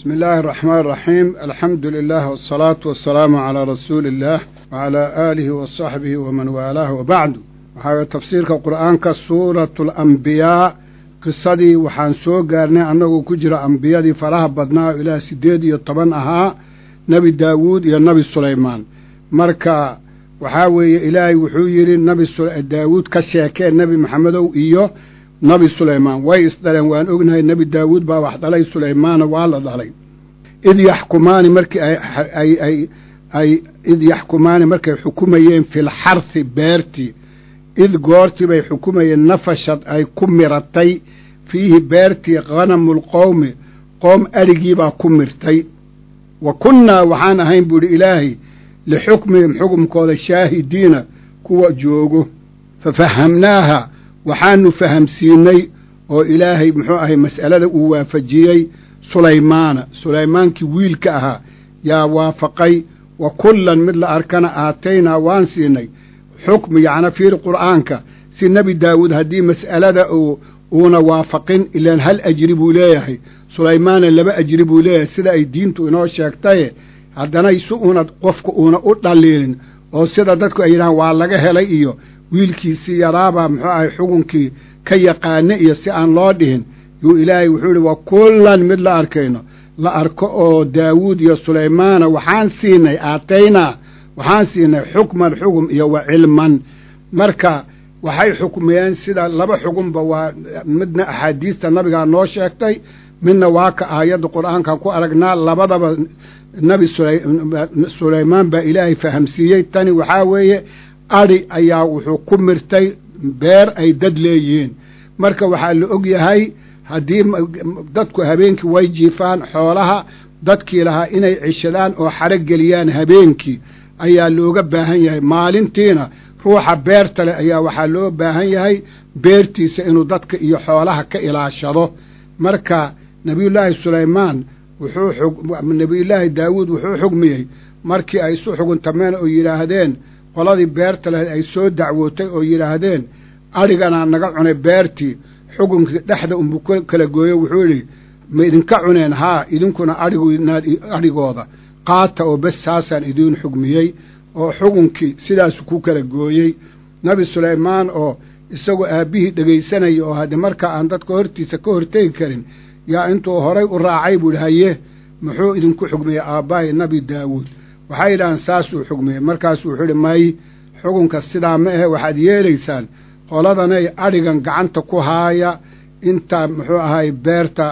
بسم الله الرحمن الرحيم الحمد لله والصلاة والسلام على رسول الله وعلى آله وصحبه ومن والاه وبعد waxaa tafsiirka qur'aanka suuratu alambiyaa qisadii waxaan soo gaarnay annagoo ku jira ambiyadii faraha badnaa oo ilaah siddeed iyo toban ahaa nebi daawuud iyo nebi sulaymaan marka waxaa weeye ilaahay wuxuu yidhi nabi daawuud ka sheekee nebi maxamedow iyo nebi sulaymaan way isdhaleen waan ognahay nebi daawuud baa wax dhalay sulaymaana waa la dhalay id yaxkumaani markii ay ay id yaxkumaani markay xukumayeen filxarsi beertii id goortii bay xukumayeen nafashad ay ku miratay fiihi beertii khanamulqowmi qoom adhigiibaa ku mirtay wa kunnaa waxaan ahayn buu idhi ilaahay lixukmihim xukumkooda shaahidiina kuwa joogo fa fahamnaaha waxaanu fahamsiinay oo ilaahay muxuu ahay mas'alada uu waafajiyey sulaymaana sulaymaankii wiilka ahaa yaa waafaqay wa kullan mid la arkana aataynaa waan siinay xukmi yacna fiiri qur'aanka si nebi daawuud haddii mas'alada uu uuna waafaqin ilaan hal ajri buu leeyahay sulaymaana laba ajri buu leeyahay sida ay diintu inoo sheegtaye haddana si uuna qofku uuna u dhaliilin oo sida dadku ay yidhahaan waa laga helay iyo wiilkiisii yaraabaa muxuu ahay xukunkii ka yaqaana iyo si aan loo dhihin yuu ilaahay wuxuu idhi wa kullan mid la arkayno la arko oo daawuud iyo sulaymaana waxaan siinay aataynaa waxaan siinay xukman xugum iyo wa cilman marka waxay xukmiyeen sida laba xugunba waa midna axaadiista nabigaa noo sheegtay midna waa ka aayadda qur'aankan ku aragnaa labadaba nabi sulaymaan baa ilaahay fahamsiiyey tani waxaa weeye adhi ayaa wuxuu ku mirtay beer ay dad leeyihiin marka waxaa la og yahay haddii dadku habeenkii way jiifaan xoolaha dadkii lahaa inay cishadaan oo xaro geliyaan habeenkii ayaa looga baahan yahay maalintiina ruuxa beerta leh ayaa waxaa loo baahan yahay beertiisa inuu dadka iyo xoolaha ka ilaashado marka nebiyullaahi sulaymaan wuxuu nebiyullaahi daawuud wuxuu xugmiyey markii ay isu xuguntameen oo yidhaahdeen qoladii beerta lahayd ay soo dacwootay oo yidhaahdeen adhiganaa naga cunay beertii xukunkii dhexda unbuu kala gooyo wuxuu yidhi ma idinka cuneen haa idinkuna adhigooda qaata oo bes saasaan idiin xugmiyey oo xukunkii sidaasu ku kala gooyey nebi sulaymaan oo isagoo aabbihii dhegaysanaya oo haddii markaa aan dadka hortiisa ka hortegi karin yaa intuu horay u raacay buu idhi haye muxuu idinku xugmiyey aabbahay nebi daawuud waxay yidhahaan saasuu xugmiyey markaasuu wuxuu idhi may xukunka sidaa ma ahe waxaad yeelaysaan qoladanay adhigan gacanta ku haaya intaa muxuu ahay beerta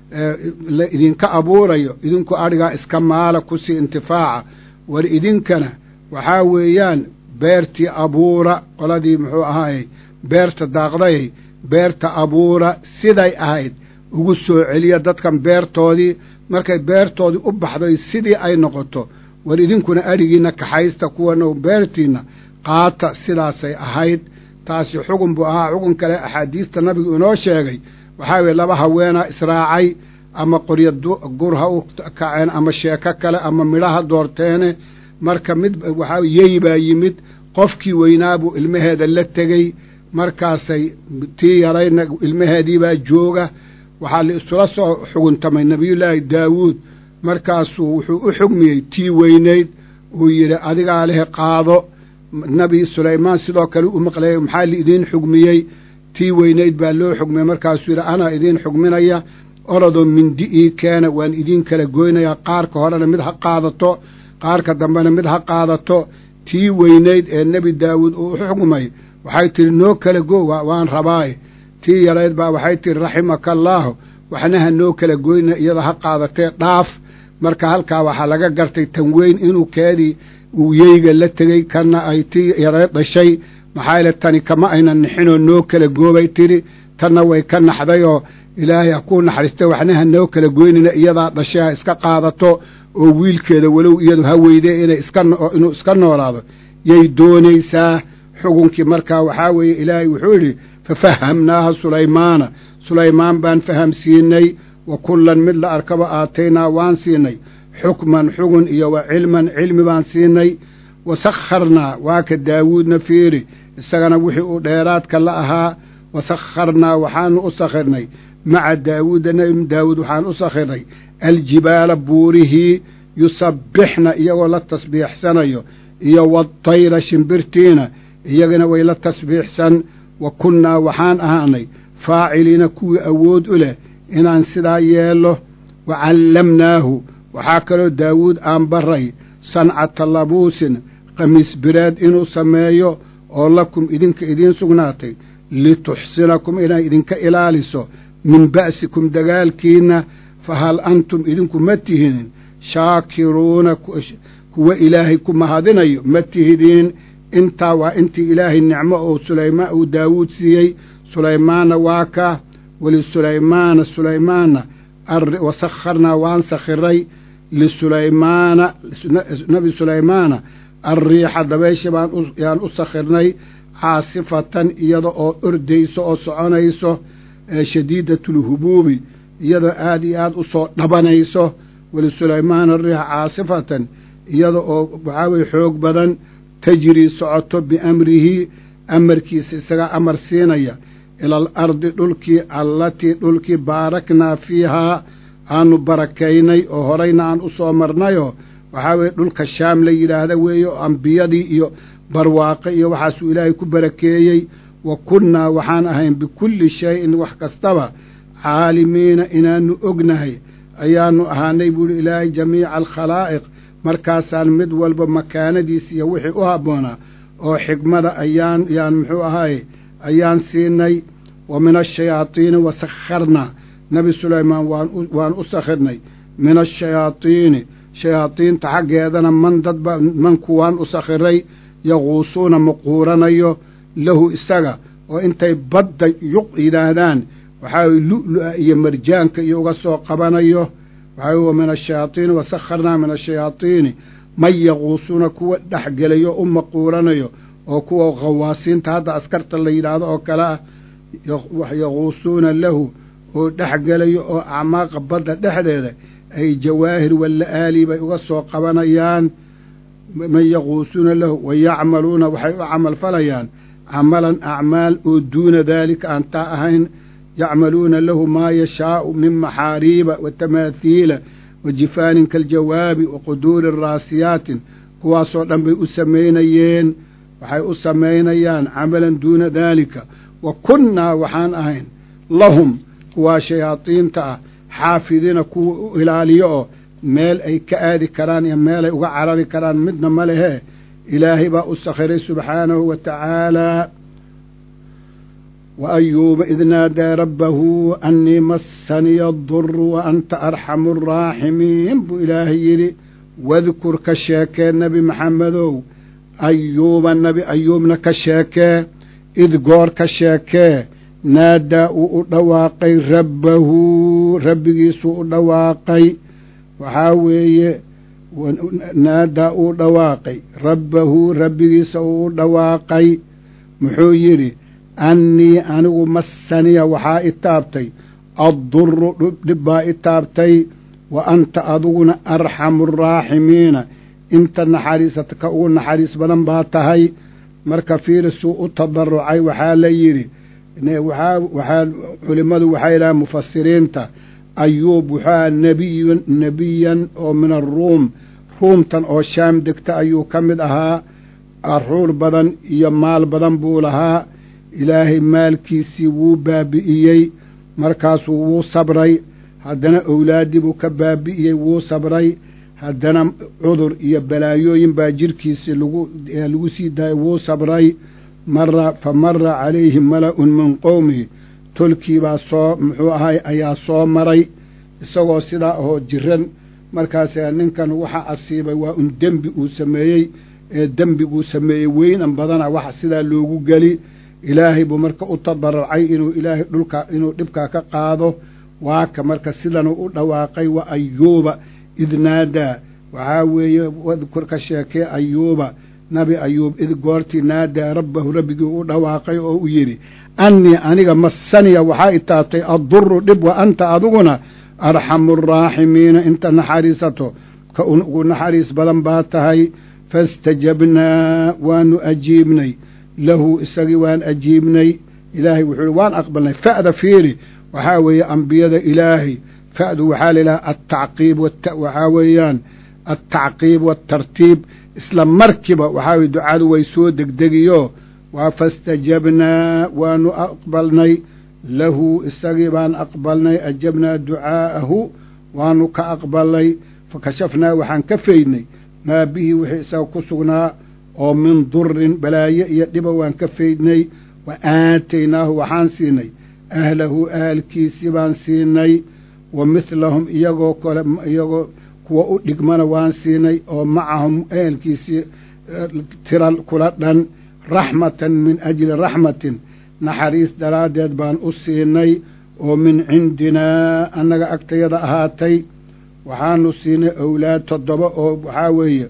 la idinka abuurayo idinku adhigaa iska maala kusii intifaaca war idinkana waxaa weeyaan beertii abuura qoladii muxuu ahaayey beerta daaqdayay beerta abuura siday ahayd ugu soo celiya dadkan beertoodii markay beertoodii u baxday sidii ay noqoto war idinkuna adhigiinna kaxaysta kuwana beertiinna qaata sidaasay ahayd taasi xugun buu ahaa xugun kale axaadiista nabigu inoo sheegay waxaa weye laba haweenaa israacay ama qoryo gur ha u kaceen ama sheeko kale ama midhaha doorteene marka mid waxaa yey baa yimid qofkii weynaabuu ilmaheeda la tegey markaasay tii yarayna ilmaheediibaa jooga waxaa la isula soo xuguntamay nebiyullaahi daawuud markaasuu wuxuu u xugmiyey tii weynayd uu yidhi adigaa lehe qaado nebi sulaymaan sidoo kale u maqleeyay maxaa liidiin xugmiyey tii weynayd baa loo xugmiyey markaasuu yidhi anaa idiin xugminaya orodoo mindi ii keena waan idiin kala goynayaa qaarka horena mid ha qaadato qaarka dambena mid ha qaadato tii weynayd ee nebi daawuud uu u xugmay waxay tidhi noo kala go waan rabaaye tii yarayd baa waxay tidhi raximaka allaahu waxna ha noo kala goyna iyada ha qaadatee dhaaf marka halkaa waxaa laga gartay tan weyn inuu keedii uu yeyga la tegey kana ay tii yarayd dhashay maxaa yeele tani kama aynan nixinoo noo kala goobay tidhi tanna way ka naxdayoo ilaahay ha kuu naxariistay waxna ha noo kala goynina iyadaa dhashay ha iska qaadato oo wiilkeeda walow iyadu ha weydee inay iska inuu iska noolaado yay doonaysaa xukunkii markaa waxaa weeye ilaahay wuxuu yidhi fafahamnaaha sulaymaana sulaymaan baan fahamsiinay wa kullan mid la arkaba aataynaa waan siinay xukman xugun iyo wa cilman cilmi baan siinay wa sakharnaa waa ka daawuudna fiiri isagana wixii uu dheeraadka la ahaa wa sakharnaa waxaanu u sakhirnay maca daawuuda nebi daawuud waxaan u sakhirnay aljibaala buurihii yusabbixna iyagoo la tasbiixsanayo iyo wadtayra shimbirtiina iyagana way la tasbiixsan wa kunnaa waxaan ahaanay faaciliina kuwii awood u leh inaan sidaa yeello wa callamnaahu waxaa kaloo daawuud aan baray sancata labuusin khamiis bireed inuu sameeyo oo lakum idinka idiin sugnaatay lituxsinakum inay idinka ilaaliso min ba'sikum dagaalkiinna fa hal antum idinku ma tihiin shaakiruuna kuwa ilaahay ku mahadinayo ma tihidiin intaa waa intii ilaahay nicmo oo sulaymaan uu daawuud siiyey sulaymaanna waa ka walisulaymana sulaymaana wasakharnaa waan sakhiray lisulaymaana nabi sulaymaana alriixa dabaysha baanyaan u sakhirnay caasifatan iyada oo ordayso oo soconayso shadiidatulhubuubi iyadoo aad iyo aad u soo dhabanayso wlisulaymaana ariixa caasifatan iyada oo waxaa weye xoog badan tajrii socoto biamrihi amarkiisa isagaa amar siinaya ila al ardi dhulkii allatii dhulkii baaraknaa fiihaa aanu barakaynay oo horayna aan u soo marnayoo waxaa weeye dhulka shaam la yidhaahda weeye oo ambiyadii iyo barwaaqe iyo waxaasuu ilaahay ku barakeeyey wa kunnaa waxaan ahayn bikulli shayin wax kastaba caalimiina inaannu ognahay ayaannu ahaanay buuhi ilaahay jamiica alkhalaa'iq markaasaan mid walba makaanadiisa iyo wixii u habboonaa oo xigmada ayaan yaan muxuu ahaaye ayaan siinay wa min ashayaadiini wa sakharnaa nebi sulaymaan waan u sakhirnay min ashayaadiini shayaadiinta xaggeedana man dadba manku waan u sakhiray yaquusuuna maquuranayo lahu isaga oo intay badda yuq yidhaahdaan waxaa lu'lu'a iyo marjaanka iyo uga soo qabanayo waxaa wa min ashayaadiini wa sakharnaa min ashayaadiini man yaquusuuna kuwa dhexgelayo u maquuranayo oo kuwa khawaasiinta hadda askarta la yidhaahdo oo kale ah yaquusuuna lahu oo dhexgelayo oo acmaaqa badda dhexdeeda ay jawaahir walla-aali bay uga soo qabanayaan man yaquusuuna lahu wa yacmaluuna waxay u camal falayaan camalan acmaal oo duuna daalika aan taa ahayn yacmaluuna lahu maa yashaau min maxaariiba wa tamaathiila wa jifaanin kaljawaabi wa quduuri raasiyaatin kuwaasoo dhan bay u samaynayeen waxay u samaynayaan camalan duuna daalika wa kunnaa waxaan ahayn lahum kuwaa shayaadiinta ah xaafidiina kuwa u ilaaliyo oo meel ay ka aadi karaan iyo meelay uga carari karaan midna ma lehee ilaahay baa u sakhiray subxaanahu wa tacaalaa wa ayuuba id naadaa rabbahu annii massaniya aduru wa anta arxamu araaximiin buu ilaahay yidhi wadkur ka sheekee nebi maxamedow ayuuba nebi ayuubna ka sheekee id goor ka sheekee naadaa uu u dhawaaqay rabbahu rabbigiisuu u dhawaaqay waxaa weeye naadaa uu dhawaaqay rabbahu rabbigiisa uu u dhawaaqay muxuu yidhi annii anigu massaniya waxaa i taabtay adduru dhib baa i taabtay wa anta adiguna arxamu araaximiina inta naxariisata ka ugu naxariis badan baa tahay marka fiirisuu u tadarucay waxaa la yidhi waxaa culimmadu waxay yidhahaan mufasiriinta ayuub wuxuaa nebiyan nebiyan oo min aruum ruumtan oo shaam degta ayuu ka mid ahaa aruur badan iyo maal badan buu lahaa ilaahay maalkiisii wuu baabi'iyey markaasuu wuu sabray haddana owlaaddii buu ka baabi'iyey wuu sabray haddana cudur iyo balaayooyin baa jirhkiisii lagu lagu sii daayay wuu sabray mara fa mara calayhi mala'un min qowmihi tolkii baa soo muxuu ahay ayaa soo maray isagoo sidaa ahoo jiran markaasa ninkan waxa asiibay waa un dembi uu sameeyey ee dembiguu sameeyey weynan badana waxa sidaa loogu geli ilaahay buu marka u tadaracay inuu ilaahay dhulka inuu dhibkaa ka qaado waaka marka sidanuu u dhawaaqay wa ayuuba id naadaa waxaa weeye wadkur ka sheekee ayuuba nabi ayuub id goortii naadaa rabbahu rabbigii u dhawaaqay oo u yidhi annii aniga massaniya waxaa i taabtay adduru dhib wa anta adiguna arxamu araaximiina inta naxariisato ka ugu naxariis badan baa tahay faistajabnaa waanu ajiibnay lahu isagii waan ajiibnay ilaahay wuxuu ihi waan aqbalnay fa'da fiiri waxaa weeye ambiyada ilaahay fa'du waxaa la yidhaha altacqiib waxaa weeyaan altacqiib waatartiib isla markiiba waxaa weye ducadu way soo degdegiyo waa fastajabnaa waanu aqbalnay lahu isagii baan aqbalnay ajabnaa ducaa'ahu waanu ka aqbalnay fakashafnaa waxaan ka faydnay maa bihi wixii isaga ku sugnaa oo min durin balaayo iyo dhiba waan ka faydnay wa aataynaahu waxaan siinay ahlahu ahalkiisii baan siinay wa midlahum iyagoo kale iyagoo kuwa u dhigmana waan siinay oo macahum ehelkiisii tira kula dhan raxmatan min ajli raxmatin naxariis daraaddeed baan u siinay oo min cindinaa annaga agtayada ahaatay waxaanu siinay owlaad toddoba oo waxaa weeye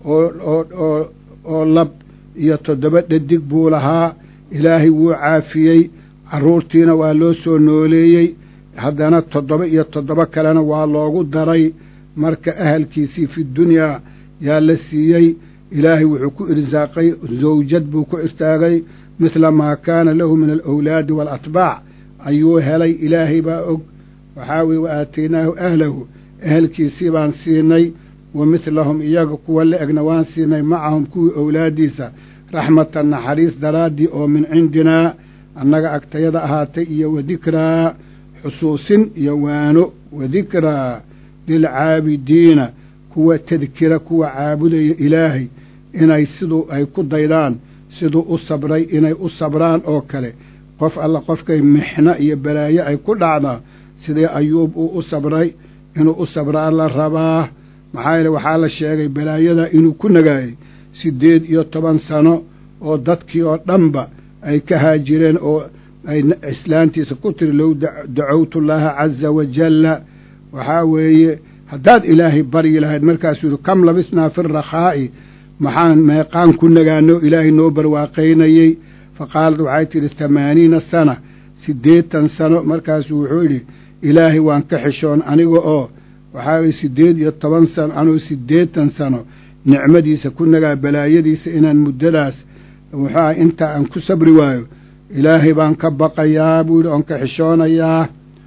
oo oo lab iyo toddoba dhadig buu lahaa ilaahay wuu caafiyey carruurtiina waa loo soo nooleeyey haddana toddoba iyo toddoba kalena waa loogu daray marka ahalkiisii fi dunyaa yaa la siiyey ilaahay wuxuu ku irsaaqay zawjad buu ku irtaagay midla maa kaana lahu min alawlaadi waalatbaac ayuu helay ilaahay baa og waxaa weye wa aataynaahu ahlahu ehelkiisii baan siinay wa midlahum iyaga kuwa la egna waan siinay macahum kuwii owlaaddiisa raxmatan naxariis daraaddii oo min cindinaa annaga agtayada ahaatay iyo wadikraa xusuusin iyo waano wadikraa lilcaabidiina kuwa tadkira kuwa caabudaya ilaahay inay siduu ay ku daydaan siduu u sabray inay u sabraan oo kale qof alla qofkay mixno iyo balaayo ay ku dhacdaa sidee ayuub uu u sabray inuu u sabraa la rabaa maxaa yeele waxaa la sheegay balaayada inuu ku nagaayey siddeed iyo toban sano oo dadkii oo dhanba ay ka haajireen oo ay islaantiisa ku tiri low dacowtu llaaha caza wajalla waxaa weeye haddaad ilaahay baryi lahayd markaasuu yidhi kam labisnaa fi rakhaa'i maxaan meeqaan ku nagaano ilaahay noo barwaaqaynayey fa qaalad waxay tidhi tamaaniina sana siddeetan sano markaasuu wuxuu yidhi ilaahay waan ka xishoon aniga oo waxaa weye siddeed iyo toban sano anuu siddeetan sano nicmadiisa ku nagaa balaayadiisa inaan muddadaas wuxuuah intaa aan ku sabri waayo ilaahay baan ka baqayaa buu yidhi oon ka xishoonayaa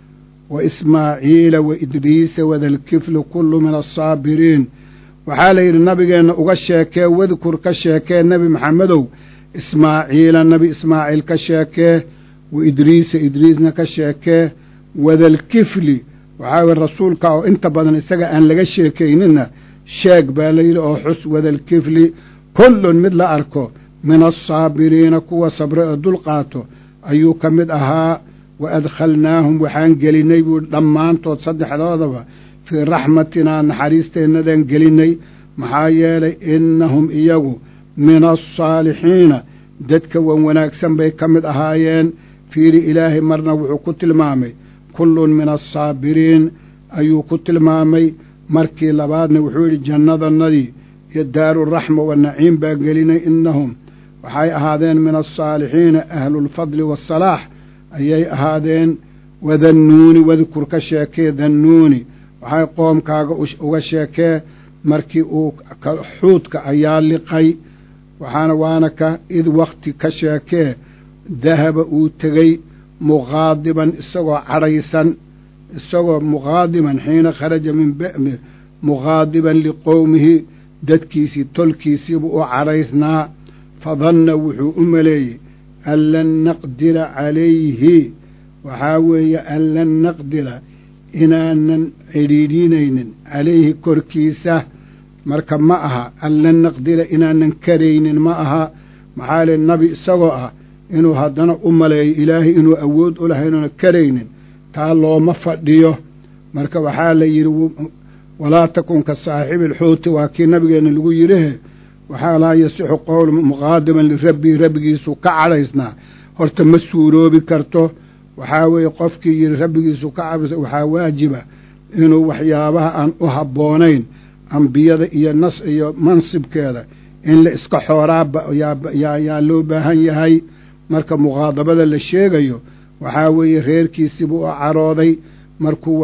wa ismaaciila wa idriisa wadalkiflu kullu min alsaabiriin waxaa la yidhi nabigeenna uga sheekee wadkur ka sheekee nebi maxamedow ismaaciila nebi ismaaciil ka sheekee wa idriisa idriisna ka sheekee wadalkifli waxaa weye rasuulka oo inta badan isaga aan laga sheekayninna sheeg baa layidhi oo xus wadalkifli kullun mid la arko min alsaabiriina kuwa sabre oo dul qaato ayuu ka mid ahaa wa adkhalnaahum waxaan gelinnay buu dhammaantood saddexdoodaba fii raxmatinaa naxariisteennadan gelinnay maxaa yeelay innahum iyagu min alsaalixiina dadka wan wanaagsan bay ka mid ahaayeen fiiri ilaahay marna wuxuu ku tilmaamay kullun min alsaabiriin ayuu ku tilmaamay markii labaadna wuxuu yidhi jannadannadii iyo daaruraxma wanaciim baa gelinay innahum waxay ahaadeen min alsaalixiina ahlulfadli waasalaax ayay ahaadeen wadannuuni wadkur ka sheekee dannuuni waxay qoomkaaga uga sheekee markii uu xuudka ayaa liqay waxaana waana ka id wakhti ka sheekee dahaba uu tegey muqaadiban isagoo cadhaysan isagoo muqaadiban xiina kharaja min muqaadiban liqowmihi dadkiisii tolkiisiibuu u cadhaysnaa fadanna wuxuu u maleeyey an lan naqdira calayhi waxaa weeye an lan naqdira inaanan cidhiidhinaynin calayhi korkiisa marka ma aha an lan naqdira inaanan karaynin ma aha maxaa le nabi isagoo ah inuu haddana u maleeyo ilaahay inuu awood u lahay inuuna karaynin taa looma fadhiyo marka waxaa la yidhi walaa takun ka saaxibi alxuuti waa kii nabigeenna lagu yidhihe waxaa laa yasixu qowl muqaadiman lirabbii rabbigiisu ka cadhaysnaa horta ma suuroobi karto waxaa weeye qofkii yidhi rabbigiisu ka cadhaysa waxaa waajiba inuu waxyaabaha aan u habboonayn ambiyada iyo nas iyo mansibkeeda in la iska xooraaba yaa loo baahan yahay marka muqaadabada la sheegayo waxaa weeye reerkiisiibuu u carooday markuu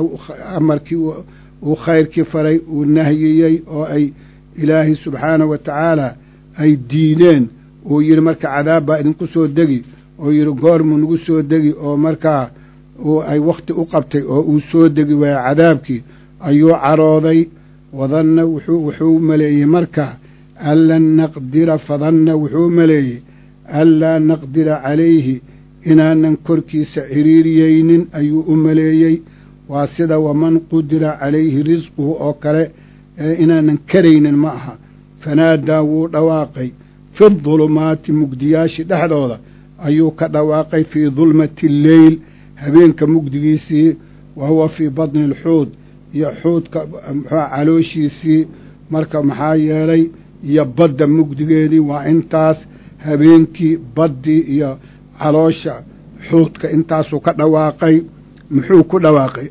amarkii uu khayrkii faray uu nahyiyey oo ay ilaahay subxaanahu wa tacaala ay diideen uu yidhi marka cadaab baa idinku soo degi oo yidhi goormuu nagu soo degi oo markaa oo ay wakhti u qabtay oo uu soo degi waaya cadaabkii ayuu carooday wadanna wuxuu maleeyey marka anlan naqdira fadanna wuxuu maleeyey anlaa naqdira calayhi inaanan korkiisa ciriiriyeynin ayuu u maleeyey waa sida waman qudira calayhi risquhu oo kale ee inaanan karaynin ma aha fanaadaa wuu dhawaaqay fi dulumaati mugdiyaashii dhexdooda ayuu ka dhawaaqay fii dulmati alleyl habeenka mugdigiisii wa huwa fii badni alxuud iyo xuudka muxua calooshiisii marka maxaa yeelay iyo badda mugdigeedii waa intaas habeenkii baddii iyo caloosha xuudka intaasuu ka dhawaaqay muxuu ku dhawaaqay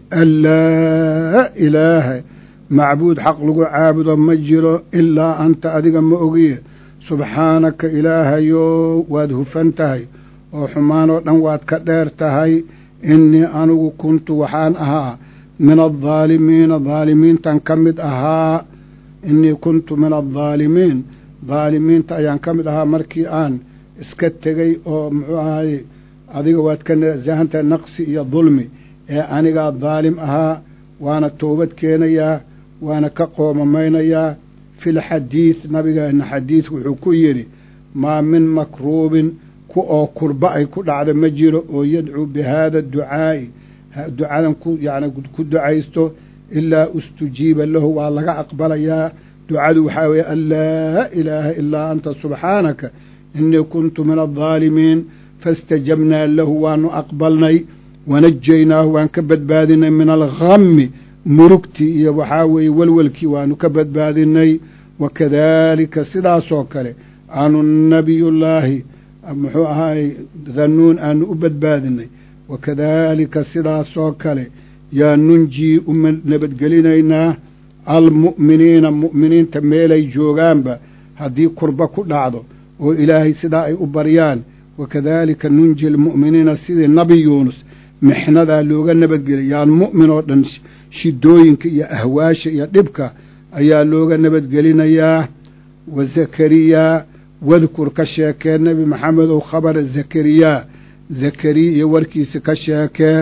anlaa ilaaha macbuud xaq lagu caabudo ma jiro ilaa anta adiga ma ogiye subxaanaka ilaahayo waad hufan tahay oo xumaanoo dhan waad ka dheer tahay innii anigu kuntu waxaan ahaa min addaalimiina daalimiintan ka mid ahaa innii kuntu min addaalimiin daalimiinta ayaan ka mid ahaa markii aan iska tegey oo muxuu ahaye adiga waad ka nasahantahay naqsi iyo dulmi ee anigaa daalim ahaa waana toobad keenayaa waana ka qoomamaynayaa filxadiid nabigeenna xadiid wuxuu ku yidhi maa min makruubin ku oo kurba ay ku dhacda ma jiro oo yadcuu bi haada ducaa'i ducadan ku yani ku ducaysto ilaa ustujiiba lahu waa laga aqbalayaa ducadu waxaa weeye an laa ilaaha ilaa anta subxaanaka innii kuntu min addaalimiin faistajabnaa lahu waanu aqbalnay wanajaynaahu waan ka badbaadinay min alhammi murugtii iyo waxaa weeye welwelkii waanu ka badbaadinay wakadaalika sidaasoo kale aanu nabiyullaahi muxuu ahaay dannuun aanu u badbaadinay wakadaalika sidaasoo kale yaa nunjii uma nabadgelinaynaa almu'miniina mu'miniinta meelay joogaanba haddii kurba ku dhacdo oo ilaahay sidaa ay u baryaan wakadaalika nunji almu'miniina sidii nabi yuunus mixnadaa looga nabadgelay yaan mu'min oo dhan shidooyinka iyo ahwaasha iyo dhibka ayaa looga nabadgelinayaa wa zakariyaa wadkur ka sheekee nebi maxamedow khabara zakariyaa zakariya iyo warkiisa ka sheekee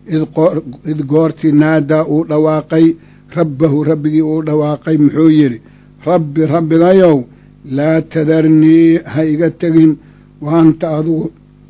id goortii naadaa uu dhawaaqay rabbahu rabbigii uu dhawaaqay muxuu yidhi rabbi rabbigayow laa tadarnii ha iga tegin wa anta adugu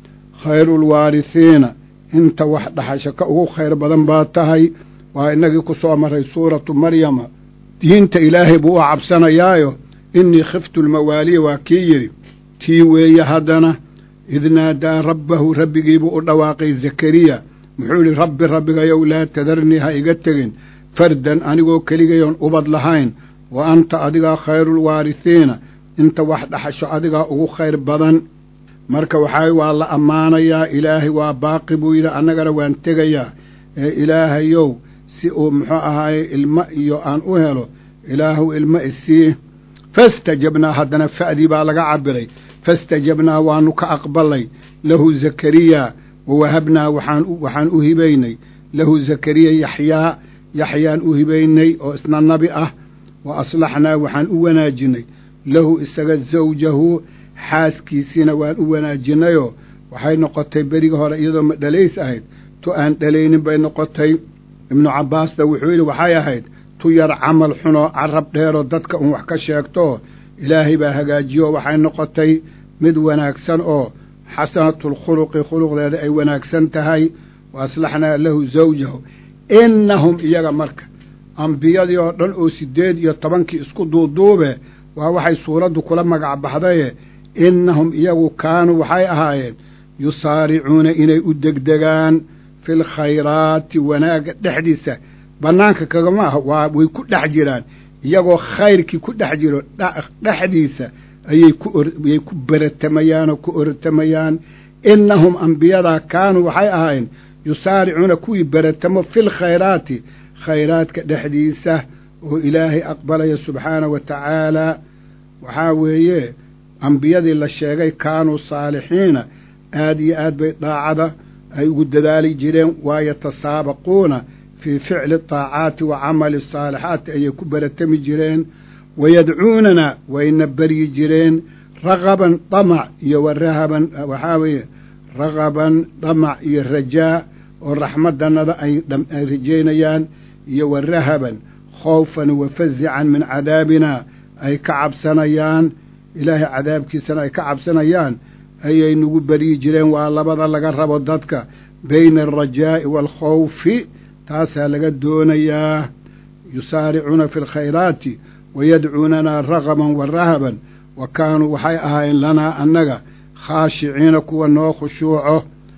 khayruulwaarisiina inta wax dhaxasha ka ugu khayr badan baa tahay waa innagii ku soo maray suuratu maryama diinta ilaahay buu u cabsanayaayo innii khiftu lmawaaliya waa kii yidhi tii weeye haddana id naadaa rabbahu rabbigiibuu u dhawaaqay zakariya muxuu yidhi rabbi rabbigayow laa tadarnii ha iga tegin fardan anigoo keligayoon ubad lahayn wa anta adigaa khayruulwaarisiina inta wax dhaxasho adigaa ugu khayr badan marka waxaa waa la ammaanayaa ilaahay waa baaqi buu yidhi annagana waan tegayaa ee ilaahayow si uu muxuu ahaaye ilmo iyo aan u helo ilaahu ilmo isii fastajabnaa haddana fa'dii baa laga cabiray fastajabnaa waanu ka aqbalay lahu zakariya wa wahabnaa waxaan u hibaynay lahu zakariya yaxyaa yaxyaan u hibaynay oo isna nabi ah wa aslaxnaa waxaan u wanaajinay lahu isaga zawjahu xaaskiisiina waan u wanaajinayoo waxay noqotay beriga hore iyadoo ma dhalays ahayd tu aan dhalaynin bay noqotay ibnu cabbaasna wuxuu yidhi waxay ahayd tu yar camal xunoo carab dheeroo dadka un wax ka sheegtoo ilaahay baa hagaajiyo waxay noqotay mid wanaagsan oo xasanatulkhuluqi khuluqdeeda ay wanaagsan tahay wa aslaxnaa lahu zawjahu innahum iyaga marka ambiyadii oo dhan oo siddeed iyo tobankii isku duuduube waa waxay suuraddu kula magac baxdaye innahum iyagu kaanuu waxay ahaayeen yusaaricuuna inay u degdegaan fil khayraati wanaagga dhexdiisa bannaanka kagama ah waa way ku dhex jiraan iyagoo khayrkii ku dhex jiro dhexdiisa ayay kuayay ku beratamayaan oo ku ortamayaan innahum ambiyadaa kaanuu waxay ahaayeen yusaaricuuna kuwii beratamo fil khayraati khayraadka dhexdiisa oo ilaahay aqbalaya subxaana wa tacaalaa waxaa weeye ambiyadii la sheegay kaanuu saalixiina aad iyo aad bay daacada ay ugu dadaali jireen waa yatasaabaquuna fii ficli taacaati wa camali asaalixaati ayay ku baratami jireen wayadcuunana wayna beryi jireen ragaban damac iyo wa rahaban waxaa weeye ragaban damac iyo rajaa oo raxmaddannada ay rajaynayaan iyo wa rahaban khoofan wa fazican min cadaabina ay ka cabsanayaan ilaahay cadaabkiisana ay ka cabsanayaan ayay nagu beryi jireen waa labada laga rabo dadka bayna alrajaa'i waalkhawfi taasaa laga doonayaa yusaaricuuna fi alkhayraati wayadcuunanaa ragaban wa rahaban wa kaanuu waxay ahaayeen lanaa annaga khaashiciina kuwa noo khushuuco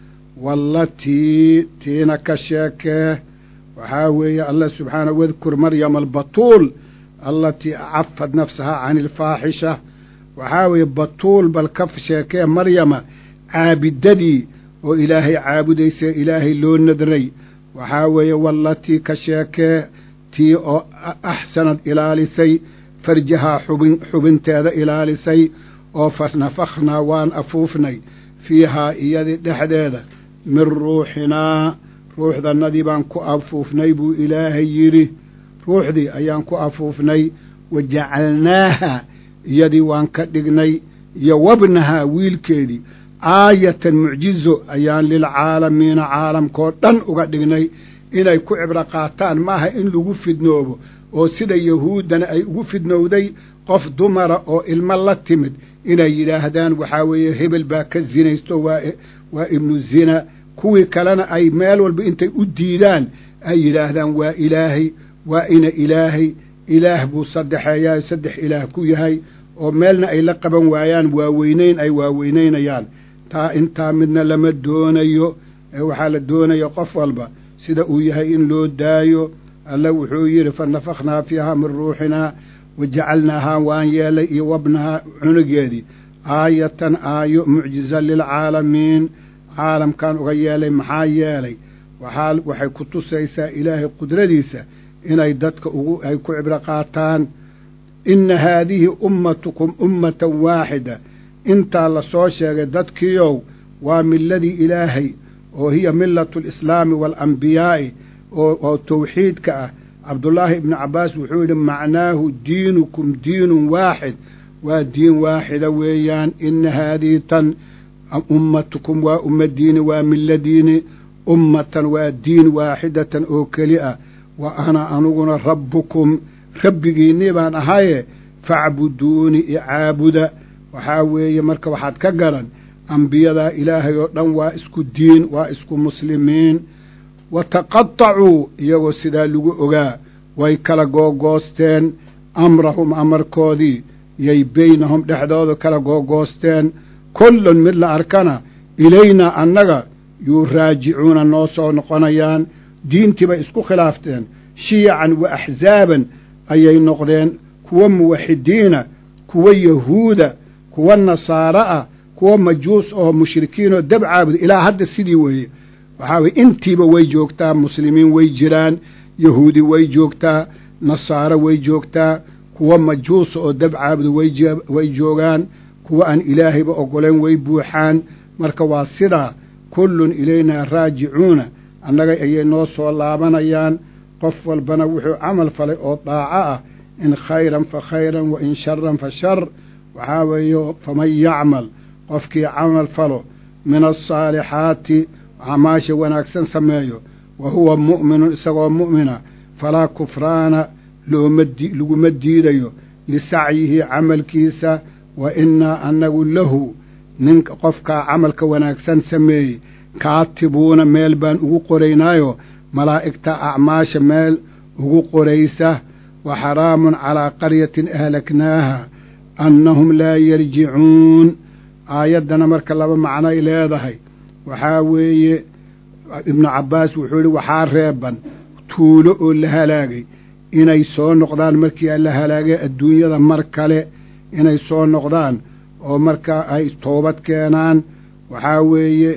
wallatii tiina ka sheekee waxaa weeye allah subxaanahu wadkur maryama albatuul allatii cafad nafsahaa cani alfaaxisha waxaa weeye batuul bal ka sheekee maryama caabidadii oo ilaahay caabudaysa ilaahay loo nadray waxaa weeye wallatii ka sheekee tii oo axsanad ilaalisay farjahaa xubin xubinteeda ilaalisay oo fa nafakhnaa waan afuufnay fiihaa iyadii dhexdeeda min ruuxinaa ruuxdannadii baan ku afuufnay buu ilaahay yidhi ruuxdii ayaan ku afuufnay wa jacalnaaha iyadii waan ka dhignay iyo wabnahaa wiilkeedii aayatan mucjizo ayaan lilcaalamiina caalamkoo dhan uga dhignay inay ku cibro qaataan maaha in lagu fidnoobo oo sida yahuuddana ay ugu fidnowday qof dumara oo ilmo la timid inay yidhaahdaan waxaa weeye hebel baa ka sinaysto waa waa ibnu zina kuwii kalena ay meel walba intay u diidaan ay yidhaahdaan waa ilaahay waa ina ilaahay ilaah buu saddexeeyaa saddex ilaah ku yahay oo meelna ay la qaban waayaan waaweynayn ay waaweynaynayaan taa intaa midna lama doonayo ee waxaa la doonaya qof walba sida uu yahay in loo daayo alla wuxuu yidhi fa nafakhnaa fiihaa min ruuxinaa wa jacalnaahaa waan yeelay iyo wabnahaa cunugeedii aayatan aayo mucjiza lilcaalamiin caalamkan uga yeelay maxaa yeelay waxaa waxay ku tusaysaa ilaahay qudradiisa inay dadka ugu ay ku cibro qaataan inna haadihi ummatukum ummatan waaxida intaa la soo sheegay dadkiiow waa miladii ilaahay oo hiya millatu alislaami waalambiyaai oo tawxiidka ah cabdullaahi ibnu cabbaas wuxuu yidhi macnaahu diinukum diinun waaxid waa diin waaxida weeyaan ina haadihi tan ummatukum waa ummadiini waa miladiini ummatan waa diin waaxidatan oo keli ah wa ana aniguna rabbukum rabbigiinnii baan ahaye facbuduuni icaabuda waxaa weeye marka waxaad ka garan ambiyadaa ilaahay oo dhan waa isku diin waa isku muslimiin wa taqatacuu iyagoo sidaa lagu ogaa way kala googoosteen amrahum amarkoodii yay beynahum dhexdooda kala googoosteen kullun mid la arkana ilaynaa annaga yuu raajicuuna noo soo noqonayaan diintii bay isku khilaafteen shiyacan wa axsaaban ayay noqdeen kuwa muwaxidiina kuwa yahuuda kuwa nasaaro ah kuwa majuus oo mushrikiin oo dab caabuda ilaa hadda sidii weeye waxaa weye intiiba way joogtaa muslimiin way jiraan yahuudi way joogtaa nasaaro way joogtaa kuwa majuusa oo dab caabuda way joogaan kuwa aan ilaahayba oggolayn way buuxaan marka waa sidaa kullun ilaynaa raajicuuna annaga ayay noo soo laabanayaan qof walbana wuxuu camal falay oo daaco ah in khayran fa khayran wa in sharan fa shar waxaa weeye faman yacmal qofkii camal falo min alsaalixaati acmaasha wanaagsan sameeyo wa huwa mu'minun isagoo mu'mina falaa kufraana looma laguma diidayo lisacyihi camalkiisa wa innaa annagu lahu ninka qofkaa camalka wanaagsan sameeyey kaatibuuna meel baan ugu qoraynaayo malaa'igta acmaasha meel ugu qoraysa wa xaraamun calaa qaryatin ahlaknaaha annahum laa yarjicuun aayaddana marka laba macnoay leedahay waxaa weeye ibnu cabbaas wuxuu yihi waxaa reeban tuulo oo la halaagay inay soo noqdaan markii la halaagay adduunyada mar kale inay soo noqdaan oo markaa ay toobad keenaan waxaa weeye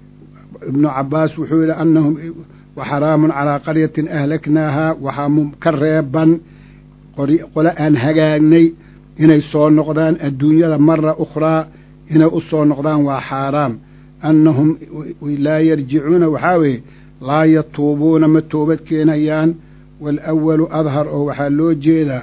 ibnu cabbaas wuxuu yidhi annahum waxaraamun calaa qaryatin ahlaknaahaa waxaa ka reeban qole aan hagaagnay inay soo noqdaan adduunyada mara ukhraa inay u soo noqdaan waa xaaraam annahum laa yarjicuuna waxaa weeye laa yatuubuuna ma toobad keenayaan waalawalu adhar oo waxaa loo jeedaa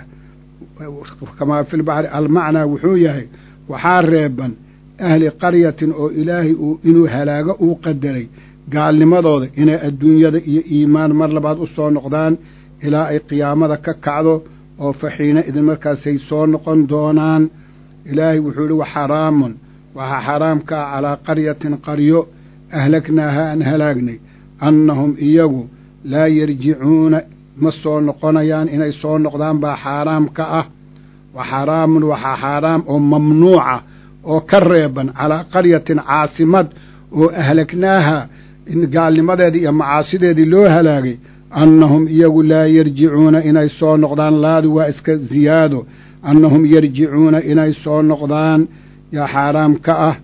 kamaa fi lbaxri almacnaa wuxuu yahay waxaa reeban ahli qaryatin oo ilaahay uu inuu halaago uu qadaray gaalnimadooda inay adduunyada iyo iimaan mar labaad u soo noqdaan ilaa ay qiyaamada ka kacdo oo faxiina idin markaasay soo noqon doonaan ilaahay wuxuu idhi wa xaraamun waxaa xaraamka ah calaa qaryatin qaryo ahlagnaaha aan halaagnay annahum iyagu laa yarjicuuna ma soo noqonayaan inay soo noqdaan baa xaaraam ka ah wa xaraamun waxaa xaaraam oo mamnuuca oo ka reeban calaa qaryatin caasimad oo ahlagnaaha in gaalnimadeedii iyo macaasideedii loo halaagay annahum iyagu laa yarjicuuna inay soo noqdaan laadu waa iska ziyaado annahum yarjicuuna inay soo noqdaan yaa xaaraam ka ah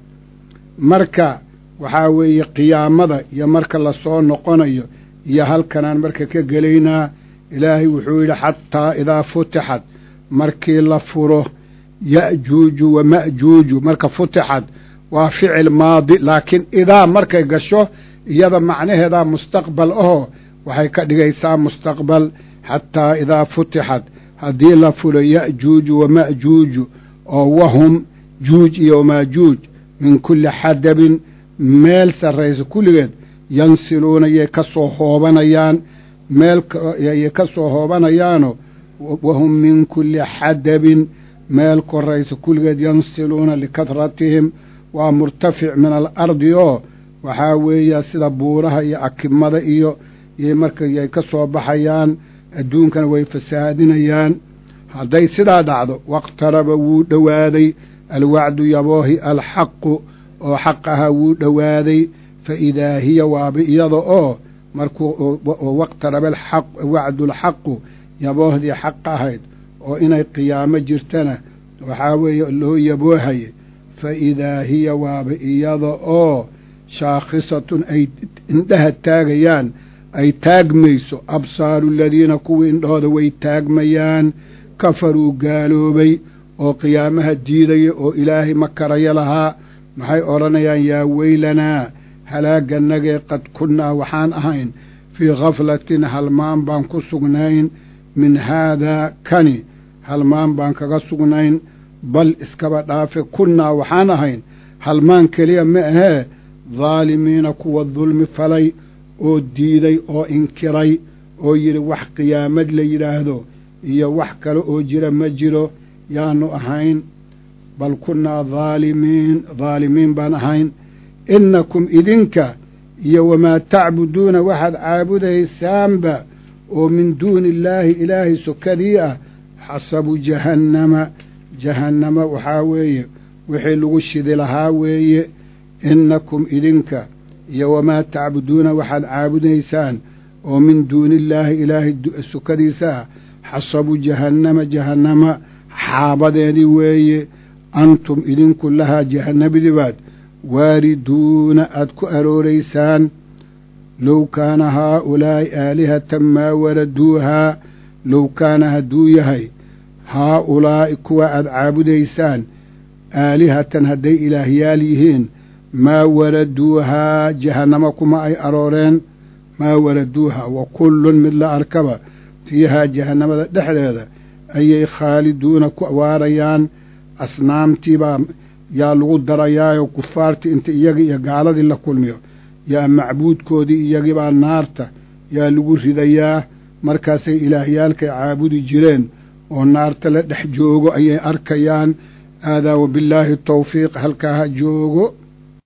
marka waxaa weeye qiyaamada iyo marka la soo noqonayo iyo halkanaan marka ka gelaynaa ilaahay wuxuu yidhi xataa idaa futixad markii la furo ya'juuju wa ma'juuju marka futixad waa ficil maadi laakiin idaa markay gasho iyada macnaheedaa mustaqbal ahoo waxay ka dhigaysaa mustaqbal xataa idaa futixad haddii la fulo ya'juuju wa ma'juuju oo wahum juuj iyo maajuuj min kulli xadabin meel sarraysa kulligeed yansiluuna yay ka soo hoobanayaan meel yay ka soo hoobanayaano wahum min kulli xadabin meel koraysa kulligeed yansiluuna likadratihim waa murtafic min alardi oo waxaa weeya sida buuraha iyo akimada iyo yay marka yay ka soo baxayaan adduunkana way fasaadinayaan hadday sidaa dhacdo waqtaraba wuu dhowaaday alwacdu yaboohi alxaqu oo xaq ahaa wuu dhowaaday fa idaa hiya waaba iyada oo markuu waqtaraba alxaq wacdulxaqu yaboohdii xaq ahayd oo inay qiyaamo jirtana waxaa weeye loo yaboohaye fa idaa hiya waaba iyada oo shaakhisatun ay indhaha taagayaan ay taagmayso absaaru aladiina kuwii indhahooda way taagmayaan kafaruu gaaloobay oo qiyaamaha diidaya oo ilaahay ma karaya lahaa maxay odhanayaan yaa weylanaa halaaganagee qad kunnaa waxaan ahayn fii khaflatin halmaan baan ku sugnayn min haadaa kani halmaan baan kaga sugnayn bal iskaba dhaafe kunnaa waxaan ahayn halmaan keliya ma ahee daalimiina kuwa dulmi falay oo diiday oo inkiray oo yidhi wax qiyaamad la yidhaahdo iyo wax kale oo jira ma jiro yaanu ahayn bal kunnaa daalimiin daalimiin baan ahayn innakum idinka iyo wamaa tacbuduuna waxaad caabudaysaanba oo min duuni illaahi ilaahay sokadii ah xasabu jahannama jahannama waxaa weeye wixii lagu shidi lahaa weeye innakum idinka iyo wamaa tacbuduuna waxaad caabudaysaan oo min duuni illaahi ilaahay sokadiisa ah xasabu jahannama jahannama xaabadeedii weeye antum idinku lahaa jahannabadibaad waariduuna aad ku arooraysaan low kaana haaulaa'i aalihatan maa waraduuhaa low kaana hadduu yahay haaulaa'i kuwa aad caabudaysaan aalihatan hadday ilaahyaal yihiin maa waraduuhaa jahannamo kuma ay arooreen maa waraduuhaa wa kullun mid la arkaba fiihaa jahannamada dhexdeeda ayay khaaliduuna ku waarayaan asnaamtiibaa yaa lagu darayaayo kufaartii inta iyagii iyo gaaladii la kulmiyo yaa macbuudkoodii iyagibaa naarta yaa lagu ridayaa markaasay ilaahyaalkay caabudi jireen oo naarta la dhex joogo ayay arkayaan aadaa wabillaahi tawfiiq halkaa ha joogo